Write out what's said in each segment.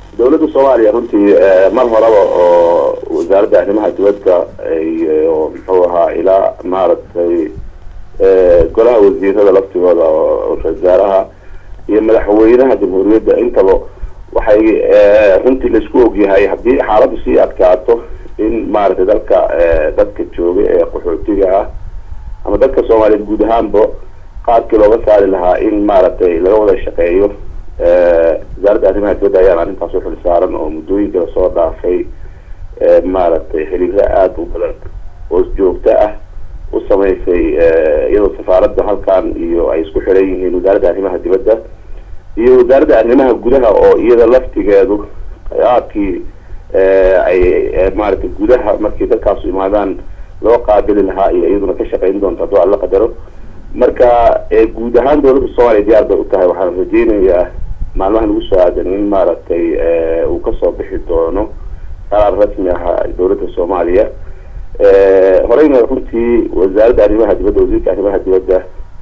dawladda soomaaliya runtii mar horeba oo wasaaradda arrimaha dibadda iyo muxuu ahaa ilaa maaragtay golaha wasiirada laftigooda oo wasaaraha iyo madaxweynaha jamhuuriyadda intaba waxay runtii laisku ogyahay haddii xaaladdu sii adkaato in maaragtay dalka dadka jooga ee qaxootiga ah ama dadka soomaaliyeed guud ahaanba qaadkii looga saari lahaa in maaragtay laga wada shaqeeyo wasaaradda arrimaha dibadda ayaan arrintaas u xil saaran oo muddooyinka lasoo dhaafay maaragtay xiriiro aada u badan oo joogto ah u samaysay iyadoo safaaradda halkan iyo ay isku xiran yihiin wasaaradda arrimaha dibadda iyo wasaaradda arrimaha gudaha oo iyada laftigeedu aadkii ay maaragtay gudaha markii dadkaasu imaadaan loo qaabili lahaa iyo iyaduna ka shaqeyn doonto hadduu alla qadaro marka guud ahaan dawladda soomaaliya diyaar bay u tahay waxaan rajeynayaa maalmaha nagu soo aadan in maaragtay uu kasoo bixi doono qaraar rasmi ah dawladda soomaaliya horeyna runtii wasaaradda arrimaha dibadda wasiirka arrimaha dibadda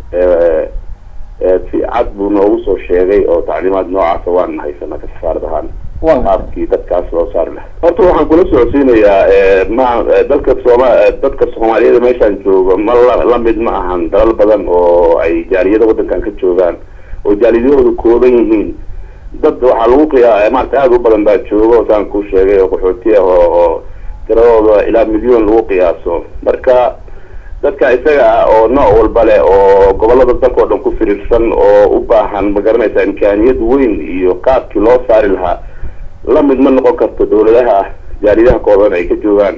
si cad buu noogu soo sheegay oo tacliimaad noocaasa waan haysanaa ka safaarad ahaan qaabkii dadkaas loo saari laha horta waxaan kula socodsiinayaa ma dalka sooma dadka soomaaliyada meeshaan joogo ma la lamid ma ahan dalal badan oo ay jaaliyada waddankan ka joogaan oo jaaliyadahooda kooban yihiin dad waxaa lagu qiyaa maarata aada u badan baa joogo saan ku sheegay oo qaxooti ah oo oo tiradooda ilaa milyon lagu qiyaaso marka dadka isaga ah oo nooc walba leh oo gobolada dalka oo dhan ku firiirsan oo u baahan ma garanaysa imkaaniyad weyn iyo qaabkii loo saari lahaa lamid ma noqon karto dawladaha jaaliyadaha kooban ay ka joogaan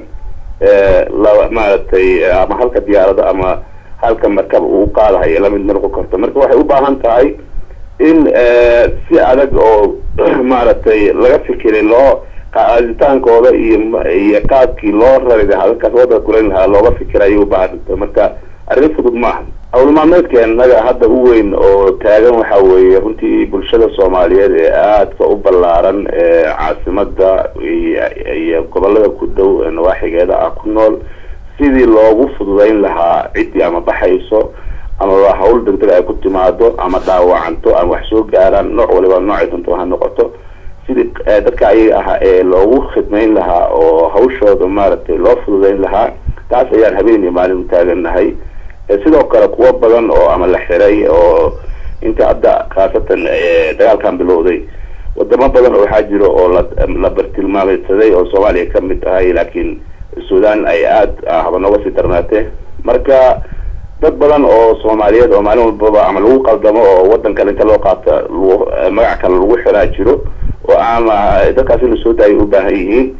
la maaragtay ama halka diyaarado ama halka markab uu qaadahayo lamid ma noqon karto marka waxay u baahan tahay in si adag oo maaragtay laga fikiray loo qaaditaankooda iyo iyo qaabkii loo rari lahaa dadkaas waddanka kulayn lahaa looga fikira ayay ubaahanta marka arrin fudud ma aha howlmaalmeedkeennaga hadda u weyn oo taagan waxa weeye runtii bulshada soomaaliyeed ee aadka u ballaaran ee caasimada iyo gobolada ku dhow ee nawaaxigeeda ah ku nool sidii loogu fududayn lahaa ciddii ama baxayso ama hawl degdeg ay ku timaado ama dhaawacanto ama wax soo gaaraan nooc waliba noocay dunto ha noqoto sidii dadka ayaga ah ee loogu khidmayn lahaa oo hawshooda maaragtay loo fududayn lahaa taas ayaan habeen iyo maalin u taagannahay sidoo kale kuwo badan oo ama la xiray oo inta hadda khaasatan dagaalkan bilowday wadamo badan oo waxaa jiro oo la la bartilmaameysaday oo soomaaliya kamid tahay laakiin sudan ay aada haba nooga sii darnaatee marka dad badan oo soomaaliyeed oo maalin walbaba ama lagu qaldamo oo waddan kale inta loo qaata magac kale lagu xiraa jiro oo ama dadkaas in lasoo daayay u baahan yihiin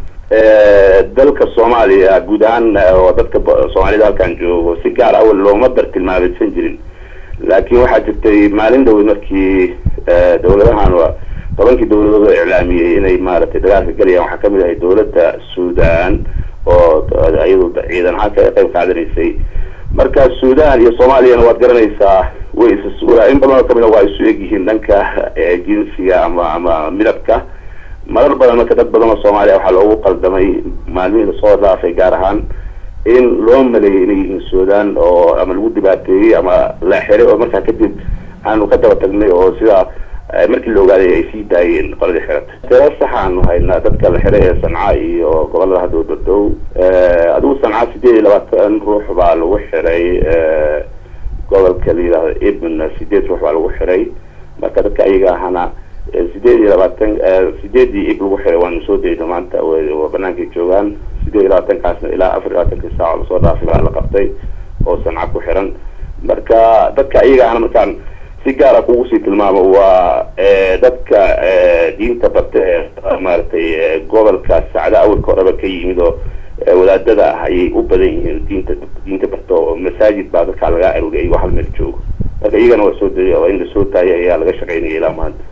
dalka soomaaliya guud ahaan oo dadka soomaalida halkan joogo si gaar awal looma bartilmaameysan jirin laakiin waxaa jirtay maalin dhaweyd markii dawladahan tobankii dawladood oo iclaamiyey inay maaragtay dagaalka galayaan waxaa kamid ahay dawladda sudan oo iyadu ciidan ahaan ka qayb qaadanaysay marka sudan iyo soomaaliyana waad garanaysaa way is in badan oo kamid a waa isu egyihiin dhanka jinsiga ama ama midabka marar badan marka dad badan oo soomaaliya waxaa loogu qaldamay maalmihii lasoo dhaafay gaar ahaan in loo maleeyay inay yihiin sudan oo ama lagu dhibaateeyey ama la xiray oo markaa kadib aanu ka daba tagnay oo sidaa markii la ogaaday ay sii daayeen qoladii xirata tiro saxaanu haynaa dadka la xiray ee sanca iyo gobolada hadda u dhow adigu sanca sideed iyo labaatan ruux baa lagu xiray gobolka la yidhahdo ibn sideed ruux baa lagu xiray marka dadka ayaga ahana sideed iyo labaatan sideedii ib lagu xiray waanu soo dayno maanta banaankay joogaan sideed iyo labaatankaasna ilaa afar iyo labaatankii saaco lasoo dhaafay baa la qabtay oo sanca ku xiran marka dadka ayaga ahna markaan si gaara kugu sii tilmaamo waa dadka diinta barta ee maaragtay gobolka sacda awalka horeba ka yimid oo wadaadada ah ayay u badan yihiin diinta diinta barta oo masaajid baa dadkaa laga arooriyay hal meel joogo marka iyagana waa soo dayay oo in lasoo daayay ayaa laga shaqaynaya ilaa maanta